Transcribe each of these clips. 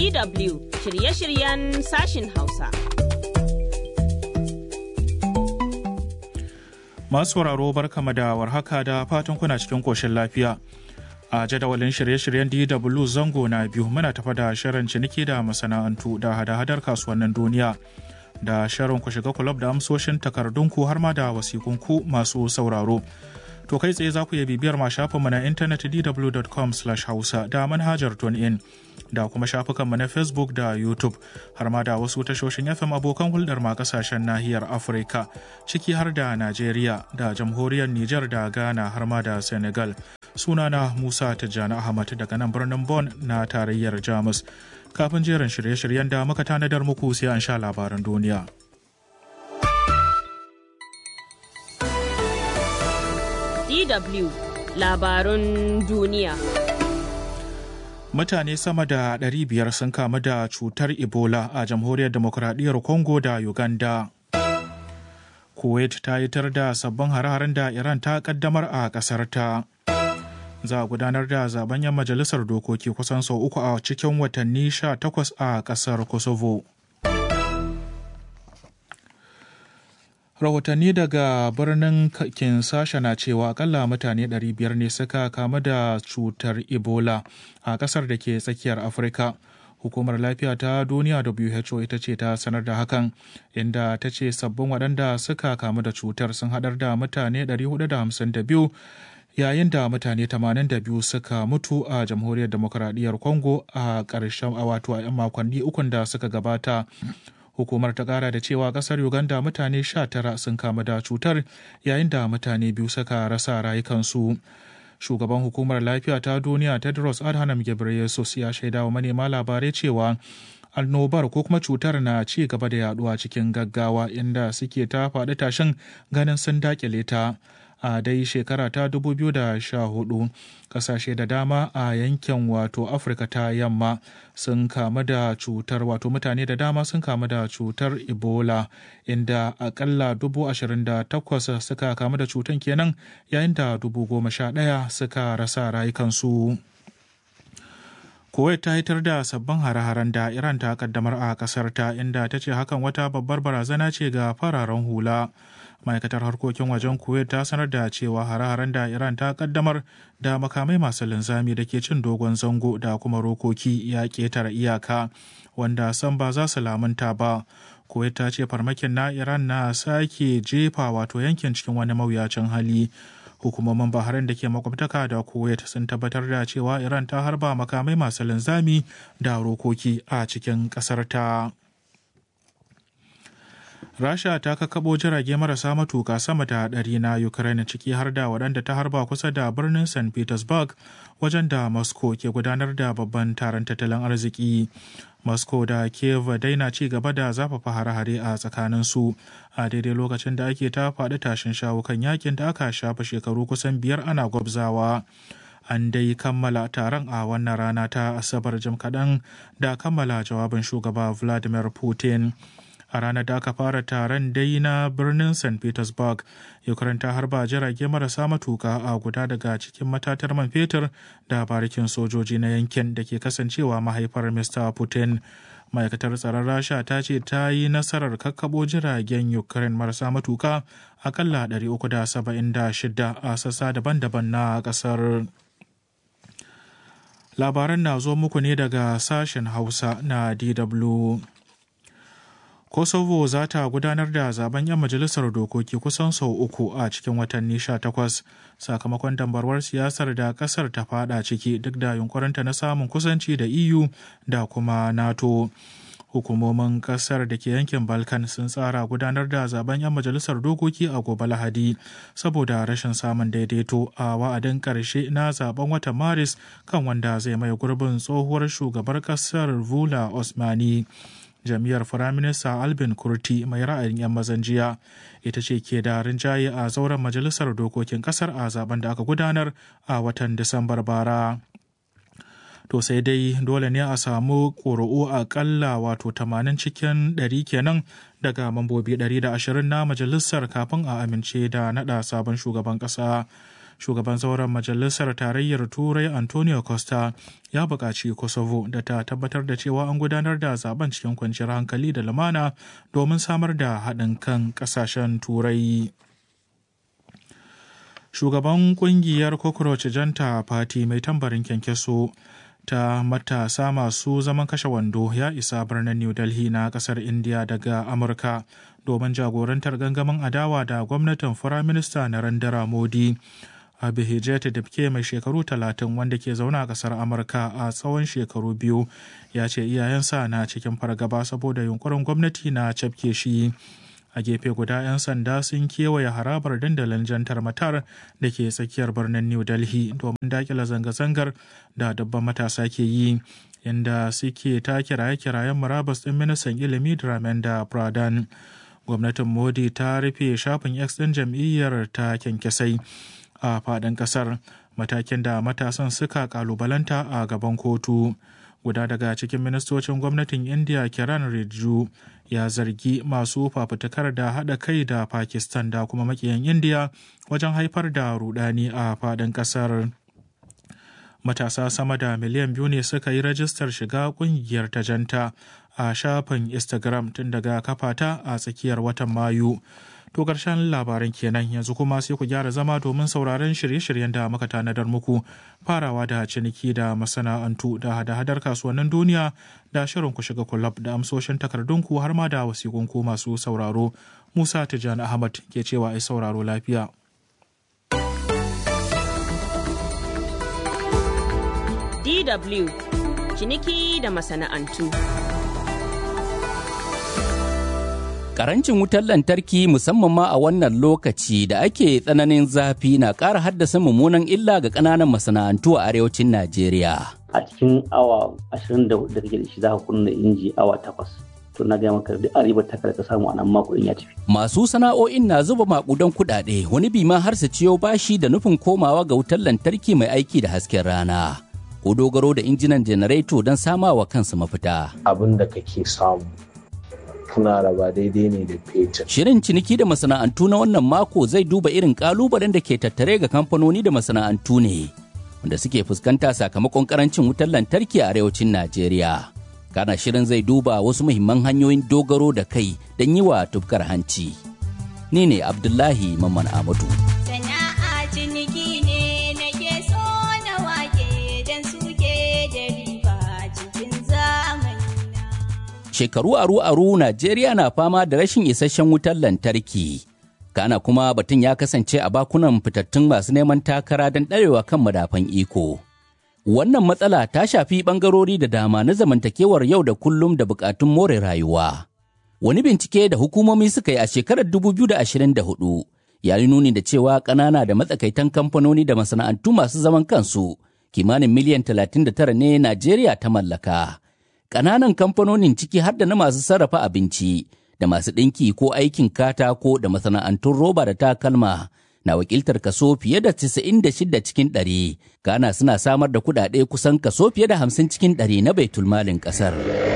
DW shirye-shiryen sashin Hausa. Masu sauraro barkama da warhaka da fatan kuna cikin koshin lafiya. A jadawalin shirye-shiryen DW zango na biyu muna tafa da shirin ciniki da masana'antu da hada-hadar kasuwannin duniya. Da shirin ku shiga kulab da amsoshin takardunku har ma da wasikunku masu sauraro. To kai tsaye za ku iya bibiyar ma shafinmu na intanet dw.com hausa da manhajar in da kuma shafukanmu na Facebook da YouTube har ma da wasu tashoshin FM abokan hulɗar ma kasashen nahiyar Afirka ciki har da Najeriya da jamhuriyar Nijar da Ghana har ma da Senegal. Sunana Musa Tijjani Ahmad daga nan birnin Bon na tarayyar Jamus. Kafin jerin shirye-shiryen da muka tanadar muku sai an sha labaran duniya. DW labarun duniya. Mutane sama da 500 sun kamu da cutar Ebola a jamhuriyar demokuraɗiyyar Congo da Uganda. Kuwait ta yitar da sabbin hare-haren da Iran ta kaddamar a ƙasar ta. Za a gudanar da zaben yan majalisar dokoki kusan sau uku a cikin watanni 18 a ƙasar Kosovo. rahotanni daga birnin kinsasha na cewa akalla mutane 500 ne suka kamu da cutar ebola a kasar da ke tsakiyar afirka hukumar lafiya ta duniya who ita ce ta sanar da hakan inda ta ce sabbin waɗanda suka kamu da cutar sun haɗar da mutane 452 yayin da mutane 82 suka mutu a jamhuriyar demokuraɗiyyar congo a ƙarshen a wato a 'yan makonni ukun da suka gabata hukumar ta kara da cewa kasar uganda mutane 19 sun kamu da cutar yayin da mutane biyu suka rasa rayukansu shugaban hukumar lafiya ta duniya tedros adhanom ghebreyesus ya shaida wa manema labarai cewa annobar ko kuma cutar na ci gaba da yaduwa cikin gaggawa inda suke ta faɗi tashin ganin sun dakile ta a dai shekara ta 2014 kasashe da dama a yankin wato afirka ta yamma sun kamu da cutar wato mutane da dama sun kamu da cutar ebola inda akalla 28,000 suka kamu da cutar kenan yayin da 11,000 suka rasa rayukansu. Kuwait ta hitar da sabbin hare-haren da Iran ta kaddamar a kasar ta inda ta ce hakan wata babbar barazana ce ga fararen hula. ma'aikatar harkokin wajen kuwait ta sanar da cewa hare-haren da iran ta kaddamar da makamai masu linzami da ke cin dogon zango da kuma rokoki ya ketare iyaka wanda san ba za su lamunta ba kuwait ta ce farmakin na iran na sake jefa wato yankin cikin wani mawuyacin hali hukumomin bahrain da ke makwabtaka da kuwait sun tabbatar da cewa iran ta harba makamai masu linzami da rokoki a cikin ƙasar ta. Rasha ta kakabo jirage marasa matuka sama da ɗari na Ukraine ciki har da waɗanda ta harba kusa da birnin St. Petersburg wajen da Moscow ke gudanar da babban taron tattalin arziki. Moscow da Kiev dai na ci gaba da zafafa hare-hare a tsakanin su a daidai lokacin da ake ta faɗi tashin shawo kan yakin da aka shafa shekaru kusan biyar ana gwabzawa. An dai kammala taron a wannan rana ta Asabar jim kaɗan da kammala jawabin shugaba Vladimir Putin. a ranar da aka fara taron dai na birnin st petersburg ukraine ta harba jirage marasa matuka a guda daga cikin matatar man fetur da barikin sojoji na yankin da ke kasancewa mahaifar mr putin ma'aikatar tsaron rasha ta ce ta yi nasarar kakkabo jiragen ukraine marasa matuka akalla 376 a sassa daban-daban na kasar labaran na zo muku ne daga sashen hausa na dw Kosovo za ta gudanar da zaben 'yan majalisar dokoki kusan sau uku a cikin watanni 18 sakamakon dambarwar siyasar da kasar ta fada ciki duk da yunkurinta na samun kusanci da EU da kuma NATO. Hukumomin kasar da ke yankin Balkan sun tsara gudanar da zaben 'yan majalisar dokoki a gobe Lahadi saboda rashin samun daidaito a wa'adin ƙarshe na zaben watan Maris kan wanda zai mai gurbin tsohuwar shugabar kasar Vula Osmani. jam'iyyar firaminista albin kurti mai ra'ayin 'yan mazan jiya ita ce ke da rinjaye a zauren majalisar dokokin kasar a zaben da aka gudanar a watan disambar bara to sai dai dole ne a samu ƙuri'u aƙalla wato 80 cikin 100 kenan daga mambobi 120 na majalisar kafin a amince da naɗa sabon shugaban ƙasa shugaban zauren majalisar tarayyar turai antonio costa ya buƙaci kosovo da ta tabbatar da cewa an gudanar da zaben cikin kwanciyar hankali da lumana domin samar da haɗin kan ƙasashen turai shugaban kungiyar cockroach janta party mai tambarin kyankyaso ta matasa masu zaman kashe wando ya isa birnin new delhi na kasar india daga amurka domin jagorantar gangamin adawa da gwamnatin firaminista narendra modi abihijet dibke mai shekaru talatin wanda ke zaune a kasar amurka a tsawon shekaru biyu ya ce iyayensa na cikin fargaba saboda yunkurin gwamnati na cafke shi a gefe guda 'yan sanda sun kewaye harabar dandalin jantar matar da ke tsakiyar birnin new delhi domin dakila zanga-zangar da dabban matasa ke yi inda suke ta kiraye-kirayen murabus ɗin ministan ilimi dramenda pradhan gwamnatin modi ta rufe shafin x ɗin jam'iyyar ta kyankyasai a faɗin ƙasar matakin da matasan suka kalubalanta a gaban kotu guda daga cikin ministocin gwamnatin india kiran rijju ya zargi masu fafutukar da haɗa kai da pakistan da kuma makiyan india wajen haifar da rudani a faɗin ƙasar matasa sama da miliyan biyu ne suka yi rajistar shiga ƙungiyar ta janta a shafin instagram tun daga kafata a tsakiyar watan mayu To ƙarshen labaran kenan yanzu kuma sai ku gyara zama domin sauraron shirye-shiryen da muka tanadar muku farawa da ciniki da masana'antu da hada-hadar kasuwannin duniya da shirin ku shiga kulab da amsoshin takardunku har ma da wasiƙunku masu sauraro. Musa Tijjani Ahmad ke cewa ai sauraro lafiya. DW ciniki da masana'antu. Karancin wutar lantarki musamman ma a wannan lokaci da ake tsananin zafi na ƙara haddasa mummunan illa ga ƙananan masana'antu a arewacin Najeriya. A cikin awa 24 da kake da shi za ka kunna inji awa takwas. To na gaya maka duk ribar ta ka samu a nan mako ya tafi. Masu sana'o'in na zuba makudan kuɗaɗe wani bima har su ciyo bashi da nufin komawa ga wutar lantarki mai aiki da hasken rana. Ko dogaro da injinan janareto don samawa kansu mafita. Abin da kake samu kuna raba daidai ne da fetur. Shirin ciniki da masana'antu na wannan mako zai duba irin kalubalen da ke tattare ga kamfanoni da masana'antu ne wanda suke fuskanta sakamakon karancin wutar lantarki a arewacin Najeriya. Kana shirin zai duba wasu muhimman hanyoyin dogaro da kai don yi wa tufkar hanci. Ni ne Abdullahi Mamman Amadu. Sana'a ciniki ne nake so na wake don suke da riba cikin zamani. shekaru aru-aru Najeriya na fama da rashin isasshen wutar lantarki. Kana kuma batun ya kasance a bakunan fitattun masu neman takara don ɗarewa kan madafan iko. Wannan matsala ta shafi ɓangarori da dama na zamantakewar yau da kullum da buƙatun more rayuwa. Wani bincike da hukumomi suka yi a shekarar 2024 ya yi nuni da cewa ƙanana da matsakaitan kamfanoni da masana'antu masu zaman kansu kimanin miliyan 39 ne Najeriya ta mallaka. ƙananan kamfanonin ciki har da na masu sarrafa abinci da masu ɗinki ko aikin katako da masana'antun roba da takalma na wakiltar kaso fiye da 96 cikin ɗari Ghana suna samar da kuɗaɗe kusan kaso fiye da 50 cikin ɗari na baitulmalin ƙasar.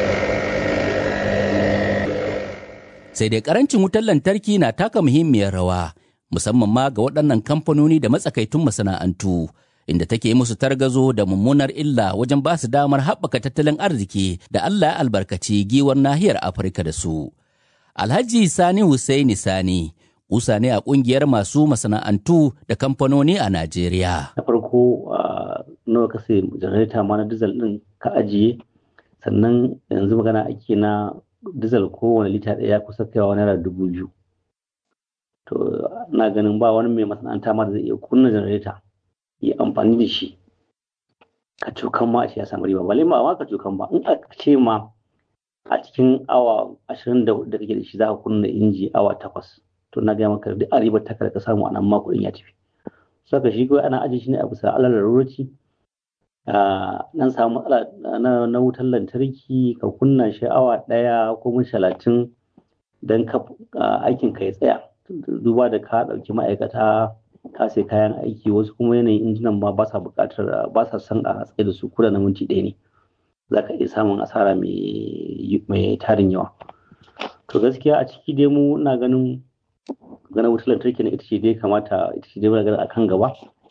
Sai dai ƙarancin wutar lantarki na taka muhimmiyar rawa musamman ma ga waɗannan kamfanoni da matsakaitun masana'antu. inda take musu targazo da mummunar illa wajen ba su damar haɓaka tattalin arziki da Allah ya albarkaci giwar nahiyar Afirka da su. Alhaji Sani Hussaini Sani, kusa ne a ƙungiyar masu masana'antu da kamfanoni a Najeriya. Na farko nawa ka sai janareta ma na dizal ɗin ka ajiye sannan yanzu magana ake na dizal kowane lita ɗaya kusa kaiwa naira dubu biyu. To na ganin ba wani mai masana'anta ma da zai iya kunna janareta. yi amfani da shi ka cokan ma a ce ya samu riba bale ma ka cokan ba in aka ce ma a cikin awa ashirin da da kake da shi za ka kunna inji awa takwas to na gaya maka duk a ribar ta ka samu a nan ma kuɗin ya tafi saka shi kawai ana ajiye shi ne a bisa alal larurci nan samu matsala na wutar lantarki ka kunna shi awa ɗaya ko mun talatin don aikin ka ya tsaya duba da ka ɗauki ma'aikata ka sai kayan aiki wasu kuma yanayin injinan ma ba sa buƙatar ba sa son a tsaye da su kuda na minti ɗaya ne za ka iya samun asara mai tarin yawa to gaskiya a ciki dai mu na ganin ganin wutar lantarki na ita ce dai kamata ita ce dai magana akan gaba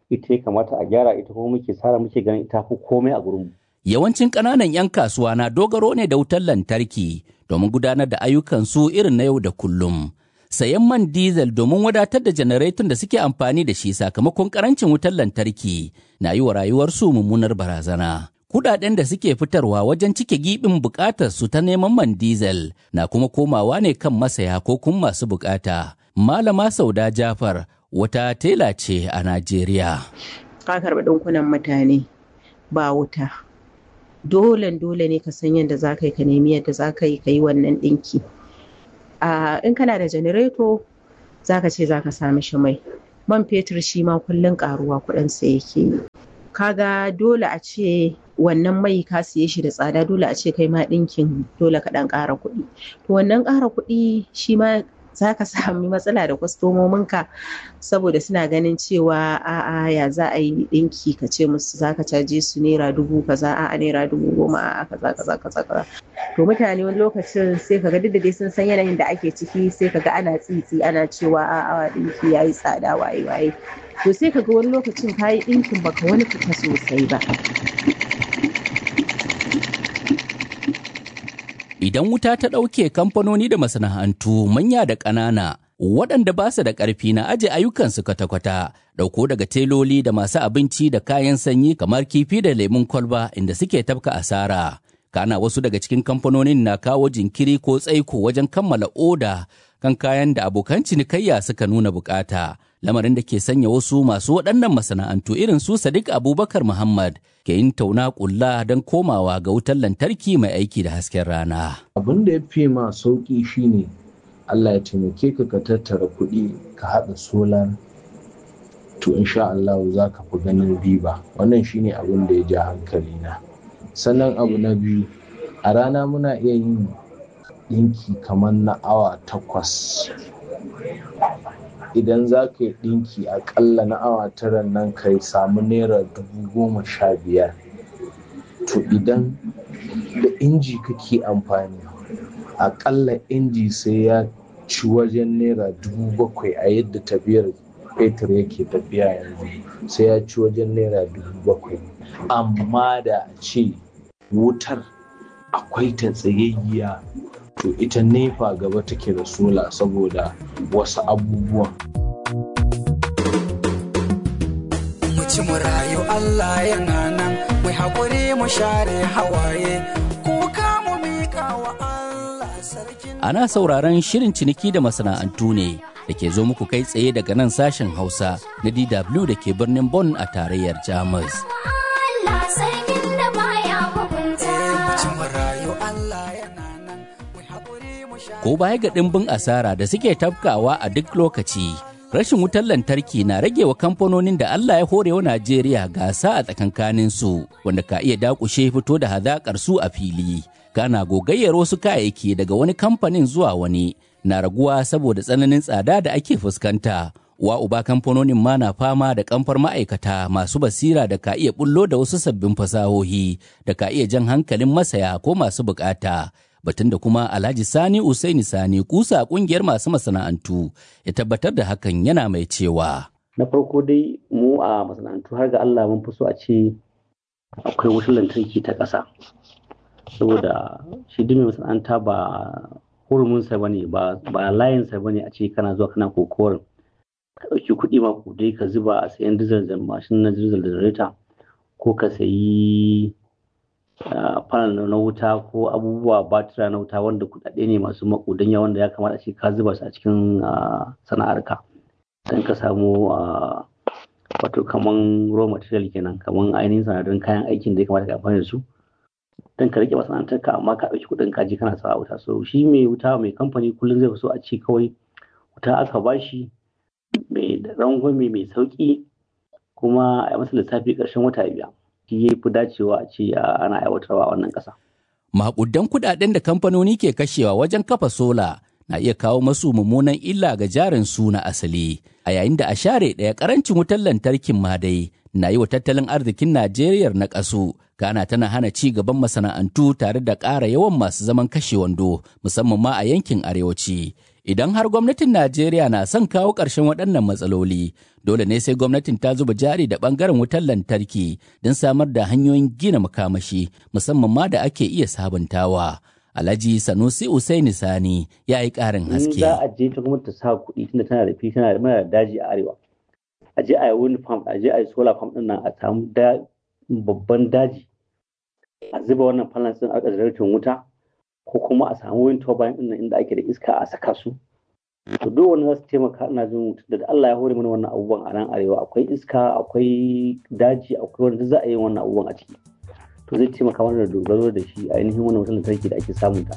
ita ya kamata a gyara ita kuma muke tsara muke ganin ita fi komai a gurinmu. Yawancin ƙananan 'yan kasuwa na dogaro ne da wutar lantarki domin gudanar da ayyukansu irin na yau da kullum. Sayan man diesel domin wadatar da janareton da suke amfani da shi sakamakon ƙarancin wutar lantarki na yi wa rayuwarsu mummunar barazana. Kudaden da suke fitarwa wajen cike giɓin buƙatar su ta neman man diesel na kuma komawa ne kan masaya ko kuma masu buƙata. Malama Sauda Jafar wata tela ce a Najeriya. Ka karɓi ɗinkunan mutane ba wuta. Dole dole ne ka san yadda za ka yi ka nemi yadda za ka yi ka yi wannan ɗinki. In kana da janareto za ka ce za ka sami shi mai. Man fetur shi ma kullum ƙaruwa kuɗinsa yake yi. Kaga dole a ce wannan mai ka siye shi da tsada dole a ce kai ma ɗinkin dole ka ɗan ƙara kuɗi. To wannan ƙara kuɗi shi ma za ka sami matsala da kwastomominka saboda suna ganin cewa a'a ya za a yi ɗinki ka ce musu za ka caje su naira dubu kaza a'a naira dubu goma a'a kaza kaza kaza kaza to mutane wani lokacin sai ka ga duk da dai sun san yanayin da ake ciki sai ka ga ana tsitsi ana cewa a'a ɗinki ya yi tsada waye waye to sai ka ga wani lokacin ka yi ɗinkin baka wani fita sosai ba Idan wuta ta ɗauke kamfanoni da masana'antu manya da ƙanana waɗanda ba su da ƙarfi na aje ayyukansu kwata-kwata ɗauko daga teloli da masu abinci da kayan sanyi kamar kifi da lemun kwalba inda suke tafka asara. Kana wasu daga cikin kamfanonin na kawo jinkiri ko tsaiko wajen kammala oda kan kayan da abokan cinikayya suka nuna bukata. Lamarin da ke sanya wasu masu waɗannan masana'antu irin su Sadiq Abubakar Muhammad ke yin tauna ƙulla don komawa ga wutar lantarki mai aiki da hasken rana. Abin da ya fi ma sauƙi shine Allah ya taimake ka ka tattara kuɗi ka haɗa solar to insha Allah za ka fi ganin riba wannan shine abin da ya ja hankali na sannan abu na biyu a rana muna iya yin ɗinki kamar na awa takwas idan za ka yi ɗinki aƙalla na awa tara nan ka samu naira dubu goma sha biyar to idan da inji kake amfani aƙalla inji sai ya ci wajen naira dubu bakwai a yadda tafiyar fetur yake tafiya yanzu sai ya ci wajen naira dubu bakwai amma da a ce wutar akwai ta tsayayya to ita nefa gaba take da sola saboda wasu abubuwan mu ci mu rayu Allah yana nan mai haƙuri mu share hawaye kuka mu miƙa wa Allah sarkin Ana sauraron shirin ciniki da masana'antu ne da ke zo muku kai tsaye daga nan sashen Hausa na DW da ke birnin Bonn a tarayyar Jamus. Allah sarkin da baya hukunta. mu ci mu rayu Allah yana nan mai haƙuri mu share Ko baya ga ɗimbin asara da suke tafkawa a duk lokaci, rashin wutar lantarki na rage wa kamfanonin da Allah ya hore wa Najeriya gasa a tsakankanin su wanda ka iya dakushe fito da hazaƙar su a fili. Kana gogayyar wasu kayayyaki daga wani kamfanin zuwa wani na raguwa saboda tsananin tsada da ake fuskanta. Wa uba kamfanonin ma na fama da kamfar ma'aikata masu basira da ka iya bullo da wasu sabbin fasahohi da ka iya jan hankalin masaya ko masu bukata. batun da kuma Alhaji Sani Usaini Sani kusa kungiyar masu masana'antu ya tabbatar da hakan yana mai cewa. Na farko dai mu a masana'antu har ga Allah mun fi so a ce akwai wutar lantarki ta ƙasa. Saboda shi duk mai masana'anta ba hurumunsa ba ne ba layinsa ba ne a ce kana zuwa kana kokorin ka ɗauki kuɗi ma dai ka zuba a sayan dizal da mashin na dizal da jareta ko ka sayi panel na wuta ko abubuwa batira na wuta wanda kuɗaɗe ne masu makudan yawan da ya kamata a ce ka zuba su a cikin sana'arka don ka samu wato kaman raw material kenan kaman ainihin sanadun kayan aikin da ya kamata ka amfani da su don ka rike masana'antarka amma ka ɗauki kuɗin kaji kana sa wuta so shi mai wuta mai kamfani kullum zai fi so a ce kawai wuta aka bashi mai rangwame mai sauki kuma a masa lissafi ƙarshen wata biya shi ya fi dacewa a ce ana aiwatarwa a wannan ƙasa. Maƙudan kuɗaɗen da kamfanoni ke kashewa wajen kafa sola na iya kawo masu mummunan illa ga jarin su na asali a yayin da a share ɗaya karancin wutar lantarkin ma dai na yi wa tattalin arzikin Najeriya na ƙasu kana tana hana ci gaban masana'antu tare da ƙara yawan masu zaman kashe wando musamman ma a yankin arewaci. Idan har gwamnatin Najeriya na son kawo ƙarshen waɗannan matsaloli, dole ne sai gwamnatin ta zuba jari da ɓangaren wutar lantarki don samar da hanyoyin gina makamashi musamman ma da ake iya sabuntawa. Alhaji Sanusi Usaini Sani ya yi ƙarin haske. za a je ta gwamnati ta sa kuɗi tunda tana da fi tana da mana daji a arewa. A je a yi wind farm, a je a yi solar farm ɗin nan a samu babban daji. A zuba wannan panels ɗin a ƙasar wuta ko kuma a samu wind turbine ɗin nan inda ake da iska a saka su. To duk wani za su taimaka ina jin da Allah ya hore mana wannan abubuwan a nan arewa akwai iska akwai daji akwai wanda za a yi wannan abubuwan a ciki. to zai taimaka mana da dogaro da shi ainihin wannan wutar lantarki da ake samun ta